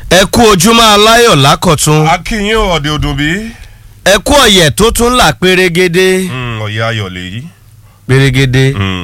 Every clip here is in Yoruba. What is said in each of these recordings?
ẹ kú ojúmọ́ aláyọ̀ lákọ̀tún akínyìn ọ̀dẹ ọdún bí. ẹ kú ọ̀yẹ̀ tó tún là pérégedé ọ̀yẹ́ ayọ̀ lèyí. pérégedé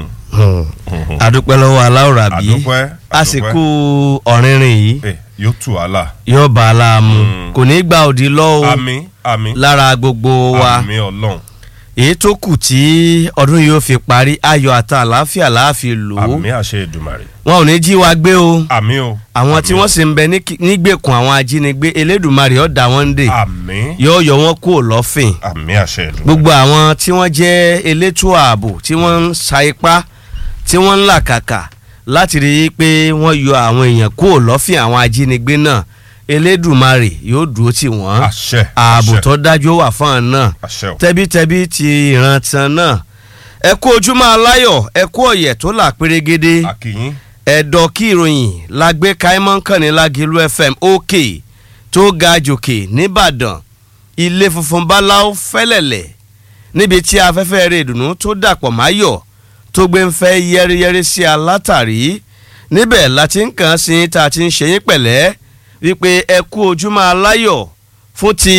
àdúpẹ́ lọ́wọ́ aláwòrán bí àdúpẹ́ àsìkò ọ̀rìnrìn yìí ẹ yóò tù wàhálà. yóò bá a láàmú Mm. kò ní gba òdì lọ́wọ́ àmì àmì lára gbogbo wa àmì ọlọ́run èyí tó kù tí ọdún yìí ó fi parí ayọ̀ àti àlàáfíà láàfin lò ó àmì àṣẹ Èdùmàrè wọn ò ní jí wa gbé o àmì o. àwọn tí wọ́n sì ń bẹ ní kí- nígbèkùn àwọn ajínigbé elédùnmarè ọ̀dà wọn dè àmì yóò yọ wọn kúrò lọ́fìn àmì àṣẹ Èdùmàrè. gbogbo àwọn tí wọ́n jẹ́ elétò ààbò tí wọ́n ń sa ipá tí wọ́n ń làkàkà láti rí i pé wọ́n yọ àwọn èèyàn kúrò lọ́fìn àwọn ajínigbé náà elédùmarè yóò dúró tì wọ́n àṣẹ ààbò àṣẹ, tó dájú wà fún àwọn náà àṣẹ o. tẹ́bítẹ́bí ti ìrántán náà ẹ kú ojúmọ́ aláyọ̀ ẹ kú ọ̀yẹ̀ tó là pérégedé akínyìn ẹ̀dọ̀ kí ìròyìn la gbé káímọ́ kànní lágìlú fm òkè tó ga jòkè nìbàdàn ilé funfun báláú fẹ́lẹ̀lẹ̀ níbi tí afẹ́fẹ́ rẹ̀ ìdùnnú tó dàpọ̀ máyọ̀ tó gbé ń fẹ́ yẹ́rìyẹ́rì sí alátàrí níbẹ̀ láti ń kàn sí tá a ti ń ṣe yín pẹ̀lẹ́ wípé ẹ kú ojúmọ́ aláyọ̀ fún ti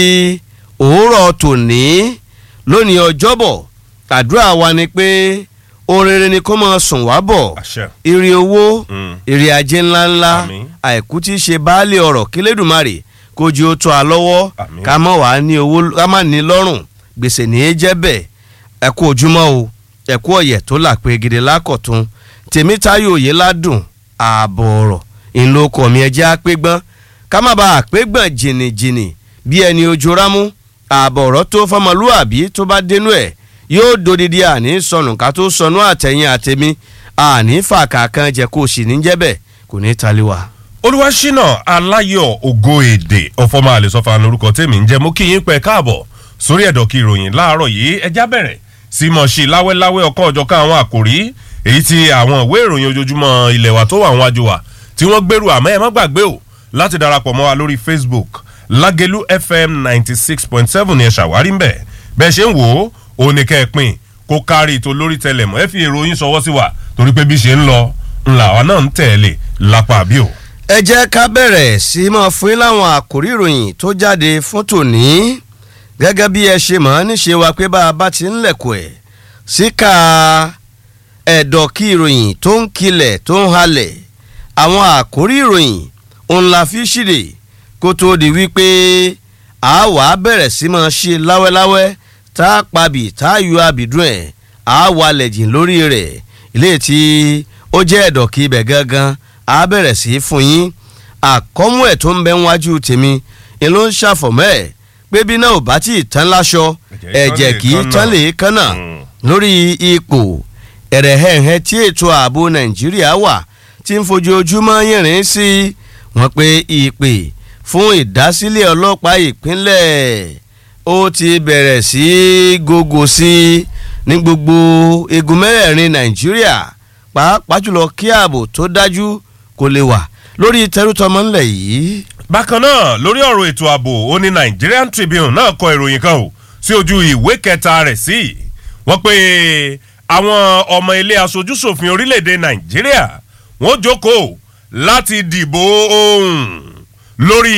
òwúrọ̀ tòní lónìí ọjọ́bọ̀ àdúrà wa ni pé ohun rere ni kó máa sùn wá bọ̀ àṣẹ. ire owó Mm. ire ajé ńláńlá Àmín. àìkú tí í ṣe baálé ọ̀rọ̀ kílédùmarè kó jí ó tó a lọ́wọ́ Àmín. ká má wàá ní owó ká má ní lọ́rùn gbèsè ní í jẹ́ bẹ́ẹ̀ ẹ kú ojúmọ́ o ẹ kú ọ̀yẹ̀ tó là pé gidi lákọ̀tún tèmítáyò òye ládùn ààbọ̀ ọ̀rọ̀ ìlókọ̀ mi ẹjẹ́ á pé gbọ́n ká má bàa pé gbọ̀n jìnnìjìnnì bí ẹni ojú rámú ààbọ̀ ọ̀rọ̀ tó fọmọlúàbí tó bá dénú ẹ̀ yóò dodidi àní sọnù ká tó sọnù àtẹ̀yìn àtẹ̀mí àní fàkà kan jẹ́ kó o sì ní jẹ́ bẹ́ẹ̀ kò ní taliwa. olùwàṣínà aláyọ̀ ògo èdè ọ̀fọ̀mọ́ àlẹ́sọ̀fà lórúkọ tèmi ń jẹ́ mú kí yín pẹ́ káàbọ̀ sórí ẹ̀dọ̀ kí ìròyìn láàárọ̀ yìí ẹjá bẹ̀rẹ̀ sí mọ̀ sí láwẹ́láwẹ́ ọ̀kan ọ̀jọ̀kan àwọn àkòrí èyí tí àwọn ìwé ìròyìn ojoojúmọ́ ilẹ̀ wa tó wà àwọn àjò wa tí wọ́n gbèrú àmọ́ ẹ má gbàgbé o láti darapọ̀ mọ́ wa lórí Facebook Lágẹ̀lú FM ninety six point seven ni ẹ ṣàwárí ń bẹ̀ bẹ́ẹ̀ ṣe ń wò ó òun ni kẹ́ ẹ pín kó kárí ètò lórí tẹlẹmọ́ ẹ fi ìròyìn ṣọwọ́ sí wa torí pé bí ṣe ń lọ ńlá wa náà ń tẹ̀lé lápá àbí o. ẹ jẹ́ ká bẹ̀rẹ̀ sí í máa fún yín láwọn àkòrí ìròyìn tó jáde fún tòní gẹ́gẹ́ bí ẹ ṣe mọ̀ ọ́ níṣe wa pé bá a bá ti ń lẹ̀kọ̀ ẹ̀ síkà ẹ̀dọ̀ kí ìròyìn tó ń kilẹ̀ tó ń halẹ̀ àwọn àkòrí ìròyìn òun la fi ṣíde kó tó di wípé a wà á bẹ̀rẹ̀ sí máa ṣe láwẹ́láwẹ́ tá a pabì tá a yọ àbìdún ẹ̀ a wà lẹ̀jìn lórí rẹ̀ ilé tí ó jẹ́ ẹ̀dọ̀ kí ibẹ̀ gangan a bẹ̀rẹ̀ sí í fún yín àkọ́mú ẹ̀ tó ń bẹ wájú tèmi ni ló ń ṣàfọ̀mọ́ ẹ̀ pé bí náà ò bá tí ì tán láṣọ ẹ̀jẹ̀ kì í tán lè kánà lórí ipò ẹ̀rẹ̀hẹ̀hẹ̀ tí ètò ààbò nàìjíríà wà tí ń fojoojúmọ́ yìnrìn sí wọ́n pé ìpè fún ìdásílẹ̀ ọlọ́pàá ìpínlẹ̀ ó ti bẹ̀rẹ̀ sí í gògò sí i ní gbogbo igun mẹ́rẹ̀ẹ̀rin nàìjíríà pàápàá jùlọ kí ààbò tó dájú kó lè wà lórí tẹrútọmọ ńlẹ̀ yìí. bákan náà lórí ọ̀rọ̀ ètò ààbò ó ní Nigerian Tribune náà kọ ìròyìn kan o sí ojú ìwé kẹta rẹ̀ sí wọ́n pé àwọn ọmọ ilé aṣojúṣòfin orílẹ̀-èdè Nàìjíríà wọ́n jókòó láti dìbò ohùn lórí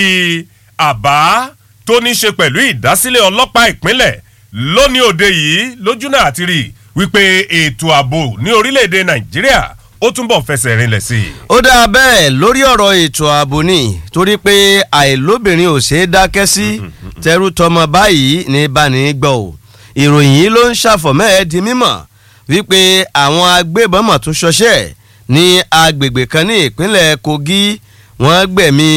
àbá tó ní ṣe pẹ̀lú ìdásílẹ̀ ọlọ́pàá ìpínlẹ̀ lónìí òde yìí lójúnà àti rí wípé ètò ààbò ní orílẹ̀-èdè Nàìjíríà ó túnbọ̀ fẹsẹ̀ rinlẹ̀ sí i. ó dáa bẹ́ẹ̀ lórí ọ̀rọ̀ ètò ààbò ni torí pé àìlóbìnrin ò ṣeé dákẹ́ sí tẹrú tọmọ báyìí ní báni gbọ́ ò ìròyìn yìí ló ń ṣàfọ̀mọ́ ẹ̀ di mímọ̀ wípé àwọn agbébọn mọ̀ tó ṣọṣẹ́ ní agbègbè kan ní ìpínlẹ̀ Kogi wọ́n gbẹ̀mí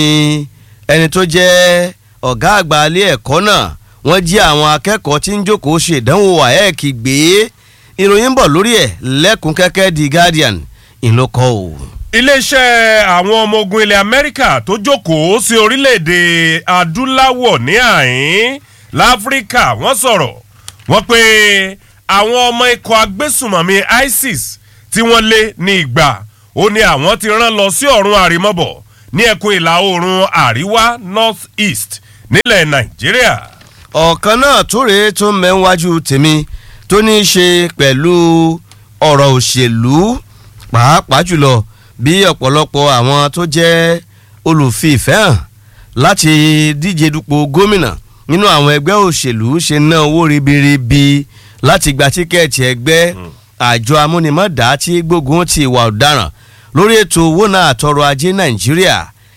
ẹni tó jẹ́ ọ̀gá àgbà ilé ẹ̀kọ́ náà wọ́n jí àwọn akẹ́kọ̀ọ́ tí ń jókòó ṣe ìdánwò WAEC gbé ìròyìn ń bọ̀ lórí ẹ̀ lẹ́kùn kẹ́kẹ́ di Guardian ìlókọ́ o. iléeṣẹ́ àwọn ọmọ ogun ilẹ̀ amẹ́ríkà tó jókòó sí orílẹ̀-èdè adúláwọ̀ ní àhín láfíríkà wọ́n sọ̀rọ̀ wọ́n pé àwọn ọmọ ikọ̀ agbésùmọ̀mí isis tí wọ́n lé ní ìgbà ó ní àwọn ti rán lọ sí ọ̀run àrímọ́bọ̀ ní ẹkùn ìlà oòrùn àríwá north east nílẹ̀ nàìjíríà. ọ̀kan náà tó rèé tó mẹ́wájú tèmi tó ní í ṣe pẹ̀lú ọ̀rọ̀ òṣèlú pàápàá jùlọ bí ọ̀pọ̀lọpọ̀ àwọn tó jẹ́ olùfìfẹ́ hàn láti díje dupò gómìnà nínú àwọn ẹgbẹ́ òṣèlú ṣe ná owó ribiribi láti gba tíkẹ́ẹ̀tì ẹgbẹ́ àjọ amúnimọ̀dá tí gbógun ti ìwà ọ̀daràn lórí ètò owó náà àtọrọ ajé nàìjíríà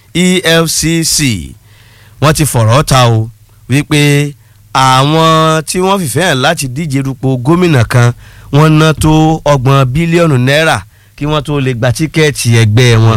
efcc wọ́n ti fọ̀rọ̀ ta o wípé àwọn tí wọ́n fìfẹ́ hàn láti díje dupò gómìnà kan wọ́n ná tó ọgbọ̀n bílíọ̀nù náírà kí wọ́n tó lè gba tíkẹ́ẹ̀tì ẹgbẹ́ wọn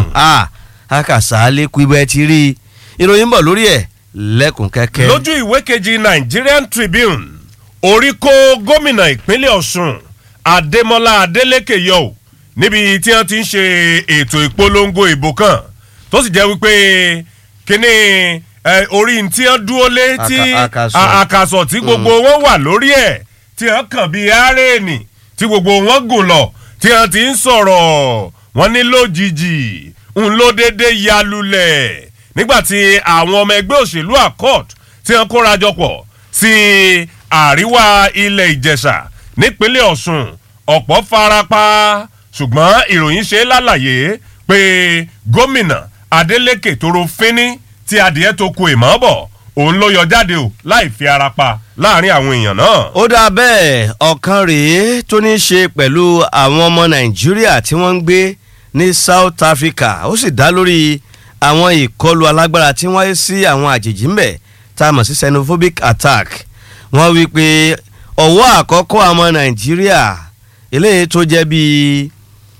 àkàsà lẹ́kùn ibẹ̀ ti rí i ìròyìn bọ̀ lórí ẹ̀ lẹ́kùn kẹ́kẹ́. lójú ìwé kejì Nigerian Tribune orí kó gómìnà ìpínlẹ̀ Ọ̀ṣun Adémọ́lá Adélékè yọ ò níbi tí wọ́n ti ń ṣe ètò ìpolongo ìbò kan tó sì jẹ́ wípé kíní orí tí wọ́n dúró lé tí àkàsọ̀ tí gbogbo wọn wà lórí ẹ̀ tí wọ́n kàn bíi arẹ́ẹ̀nì tí gbogbo wọn gùn lọ tí wọ́n ti ń sọ̀rọ̀ wọ́n ní lójijì ń ló déédéé ya lulẹ̀ nígbàtí àwọn ọmọ ẹgbẹ́ òṣèlú accord tí wọ́n kóra jọ pọ̀ sí àríwá ilẹ̀ ìjẹ̀ṣà nípínlẹ̀ ọ̀ṣun ọ̀pọ̀ farapa ṣùgbọ́n ìròyìn ṣe lálàyé pé gómìnà adeleke toro fínní tí adìẹ tó ku ìmọ̀ bọ̀ òun ló yọ jáde o láì fi ara pa láàrin àwọn èèyàn náà. ó dáa bẹ́ẹ̀ ọ̀kan rèé tó ní í ṣe pẹ̀lú àwọn ọmọ nàìjíríà tí wọ́n ń gbé ní south africa ó sì dá lórí àwọn ìkọlù alágbára tí wọ́n yé sí àwọn àjèjì ń bẹ̀ tá a mọ̀ sí xenophobic attack wọ́n wí pé ọ̀wọ́ àkọ́kọ́ àwọn nàìjíríà eléyìí tó jẹ́ bíi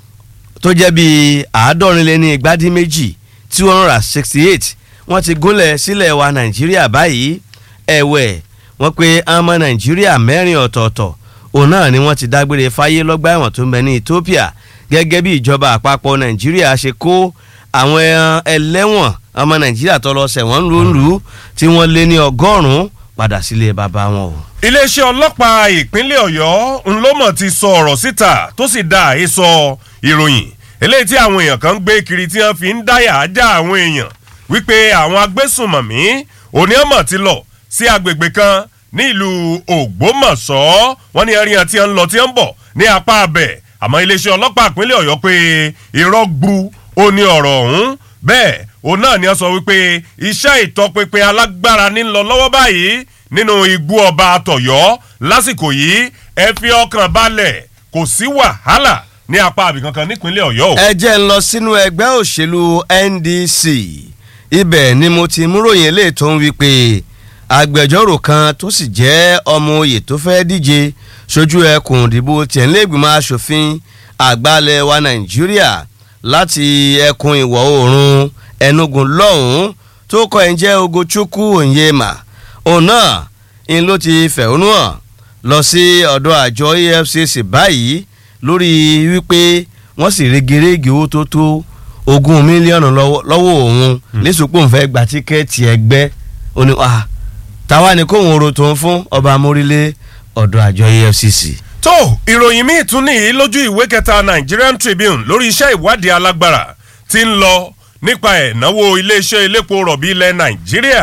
tó jẹ́ bíi àádọ́rin lé ní igbádí méjì two hundred and sixty eight wọ́n ti gúnlẹ̀ sílẹ̀ wa nàìjíríà báyìí ẹ̀wẹ̀ wọ́n pe ọmọ nàìjíríà mẹ́rin ọ̀tọ̀ọ̀tọ̀ òun náà ni wọ́n ti dágbére fáyé lọ́gbà ẹ̀wọ̀n tó ń bẹ ní ethiopia gẹ́gẹ́ bí ìjọba àpapọ̀ nàìjíríà ṣe kó àwọn ẹlẹ́wọ̀n ọmọ nàìjíríà tó lọ sẹ̀wọ̀n lóńlù tí wọ́n lé ní ọgọ́rùn-ún padà sílé bàbá wọn o. iléeṣẹ́ ọlọ́pàá ìpínlẹ̀ ọ̀yọ́ ńlọ́mọ̀ ti sọ ọ̀rọ̀ síta tó sì dá àhesọ ìròyìn eléyìí tí àwọn èèyàn kan ń gbé kiri tí wọ́n fi ń dáyà já àwọn èèyàn wípé àwọn agbésùnmọ̀mí oníọ̀mọ̀ ti lọ sí agbègbè kan ní ìlú ògbómọ̀ṣọ́ wọ́n ní ẹ̀rí àti ẹ̀ ń lọ tí ń bọ̀ ní apá abẹ̀ àmọ́ iléeṣẹ́ ọlọ́pàá ìpínlẹ̀ ọ̀yọ́ pé irọ́ gbu ó ní ọ̀rọ̀ ọ̀hún bẹ́ẹ̀ òun náà ni wọ́n sọ wípé iṣẹ́ ìtọpinpin alágbára ní lọ lọ́wọ́ báyìí nínú igbó ọba àtọ̀yọ́ lásìkò yìí ẹ fi ọkàn balẹ̀ kò sí wàhálà ní apá àbí kankan nípínlẹ̀ ọ̀yọ́ o. ẹ jẹ́ ń lọ sínú ẹgbẹ́ òṣèlú NDC ibẹ̀ ni mo ti múròyìn eléyìí tó ń wí pé agbẹjọ́rò kan tó sì jẹ́ ọmọ oyè tó fẹ́ díje sójú ẹkùn ìdìbò tẹ̀légbìmọ̀ asòfin àgbàlẹ̀ wa nàìjíríà láti ẹkùn ìwọ̀ oòrùn enugu lọ́hùn-ún tó kọ́ ẹ̀ ń jẹ́ ogochukwu onyema òun náà ń ló ti fẹ̀hónú hàn lọ sí ọ̀dọ̀ àjọ efcc báyìí lórí wípé wọ́n sì regerege owó tó tó ogún mílíọ̀nù lọ́wọ́ òun lẹ́sùpọ̀ ń fẹ́ gba tíkẹ́ẹ̀tì ẹgbẹ́ ó ní wàá táwa ni kóun ro tó ń fún ọba amórílé ọ̀dọ̀ àjọ efcc. tó ìròyìn míì tún nìyí lójú ìwé kẹta Nigerian Tribune lórí iṣẹ́ ìwádìí alágbára tí ń lọ nípa ẹ̀náwó iléeṣẹ́ elépo rọ̀bì ilẹ̀ Nàìjíríà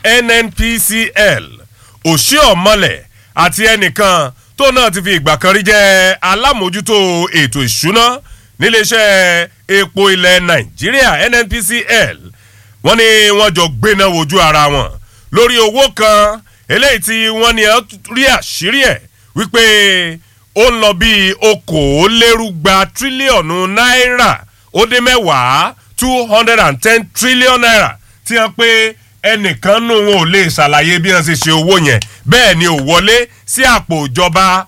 NNPCL òṣìọ̀mọlẹ̀ àti ẹnìkan tó náà ti fi ìgbà kan rí jẹ́ alámòjútó ètò ìṣúná níléeṣẹ́ epo ilẹ̀ Nàìjíríà NNPCL wọ́n ní wọ́n jọ gbéná wojú ara wọn lórí owó kan eléyìí tí wọ́n ní rí àṣírí ẹ̀ wípé ó ń lọ bíi okòólérúgba tírílíọ̀nù náírà ó dé mẹ́wàá two hundred and ten trillion naira tí wọ́n pé ẹnìkan nù wọn ò lè ṣàlàyé bí wọ́n ṣe ṣe owó yẹn bẹ́ẹ̀ ni ò wọlé sí àpò ìjọba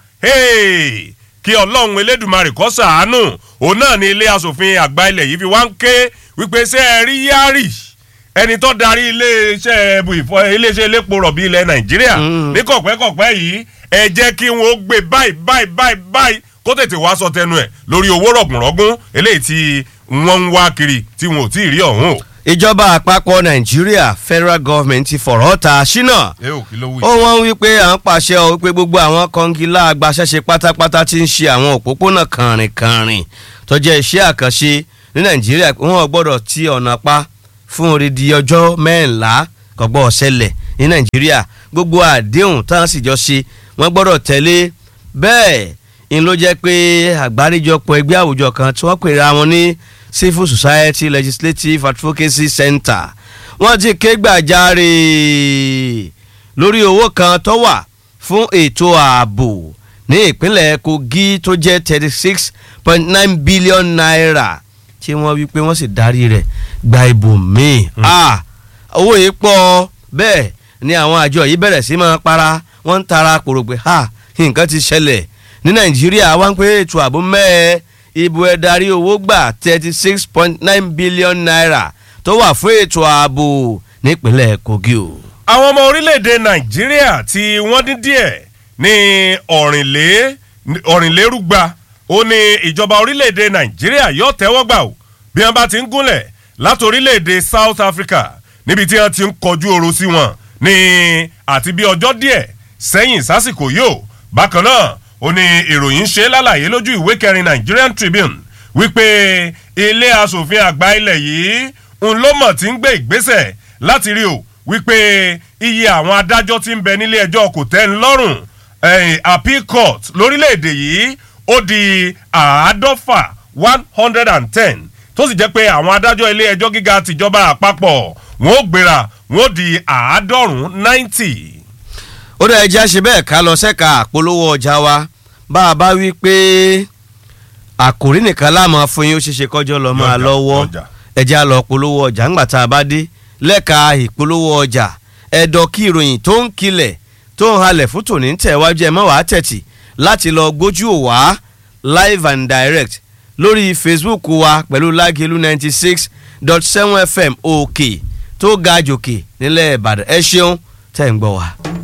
kí ọlọ́run elédùnmarè kó ṣàánú òun náà ní ilé asòfin àgbà ilẹ̀ yìí fi wá ń ké wípé ṣé ẹ rí yárì ẹni tó darí iléeṣẹ́ ẹbù ìfọ iléeṣẹ́ elépo rọ̀bì ilẹ̀ nàìjíríà ní kọ̀pẹ́kọ̀pẹ́ yìí ẹ jẹ́ kí wọ́n gbé báyìí báyìí báyìí báyìí kó tètè wá sọ tẹnu ẹ̀ lórí owó rọ̀gùnrọ̀gùn eléyìí tí wọ́n ń wá kiri tí wọn ò tí ì rí ọ̀hún o. ìjọba àpapọ̀ nàìjíríà federal government ti fọ̀rọ̀ ta ṣínà ẹ ò kí ló wí. ó wọ́n wí pé à ń pàṣẹ ọ wípé gbogbo àwọn kọ́ngilá agbaṣẹ́ṣe pátápátá ti ń ṣe àwọn òpópónà kànrìnkànrìn tó jẹ́ iṣẹ́ àkànṣe ní nàìjíríà wọn ò gbọ́dọ̀ ti ọ̀nà pa fún odidi ọjọ́ mẹ́rìnlá kọ́gbọ́ ọ̀sẹ̀lẹ̀ ní nàìjíríà gbogbo àdéhùn táwọn sì jọ ṣe wọ́n gbọ́dọ̀ tẹ̀lé bẹ́ẹ̀ ń ló jẹ́ pé àgbáríjọpọ̀ ẹgbẹ́ àwùjọ kan tí wọ́n pèrè àwọn ní civil society legislative advocacy center wọ́n ti ké gbàjarè lórí owó kan tó wà fún ètò ààbò ní ìpínlẹ̀ Kogi tó jẹ́ thirty six point nine billion naira tí wọ́n wí pé wọ́n sì darí rẹ̀ gba ibòmíì. Ah, owó yìí pọ̀ bẹ́ẹ̀ ni àwọn àjọ yìí bẹ̀rẹ̀ sí máa para wọ́n ń tara kòrògbé ha nǹkan ti ṣẹlẹ̀ ní Nàìjíríà wá ń pé ètò ààbò mẹ́ẹ̀ ibo ẹ̀ darí owó gbà thirty six point nine billion naira tó wà fún ètò ààbò nípínlẹ̀ Kogi o. àwọn ọmọ orílẹ̀-èdè nàìjíríà tí wọ́n dín díẹ̀ ní ọ̀rìnlé ọ̀rìnlérúgba ó ní ìjọba orílẹ̀-èdè nàìjíríà yóò tẹ́wọ́ gbà ó bí wọ́n bá ti ń gúnlẹ̀ láti orílẹ̀-èdè south africa níbi tí wọ́n ti ń kọjú oru sí wọn ní àti bí ọjọ́ díẹ̀ sẹ́yìn sásìkò yóò bákan náà ó ní ìròyìn ṣe lálàyé lójú ìwé kẹrin nigerian tribune wípé ilé asòfin àgbà ilẹ̀ yìí ń ló mọ̀ tí ń gbé ìgbésẹ̀ láti rí o wípé iye àwọn adájọ́ tí ń bẹ nílé ẹjọ́ kò tẹ́ ń lọ́rùn appeal court lórílẹ̀‐èdè yìí ó di àádọ́fà one hundred and ten tó sì jẹ́ pé àwọn adájọ́ ilé ẹjọ́ gíga tìjọba àpapọ̀ wọn ó gbéra wọn ó di àádọ́rùn-ún ninety. ó dẹ̀ ẹja ṣe bẹ́ẹ̀ ká lọ sẹ́ka àpolówó ọjà wa bá a bá wí pé àkòrí nìkan láàmú fún yín ó ṣeéṣe kọjọ́ lọ máa Lọ́jà, lọ́wọ́ lọ́jà. ẹja lọ polówó ọjà ńgbà tá a bá dé lẹ́ka ìpolówó ọjà ẹ̀dọ̀ kí ìròyìn tó ń kilẹ̀ tó ń halẹ̀ fún tòní ń tẹ̀wájú ẹ̀ mọ́ wàá tẹ̀tì láti lọ gbójú ò wá live and direct lórí facebook wa pẹ̀lú lágẹ̀lú ninety six dot seven fm òkè tó ga jòkè nílẹ̀ ìbàdàn ẹ ṣeun tẹ̀ ń gbọ́ wa.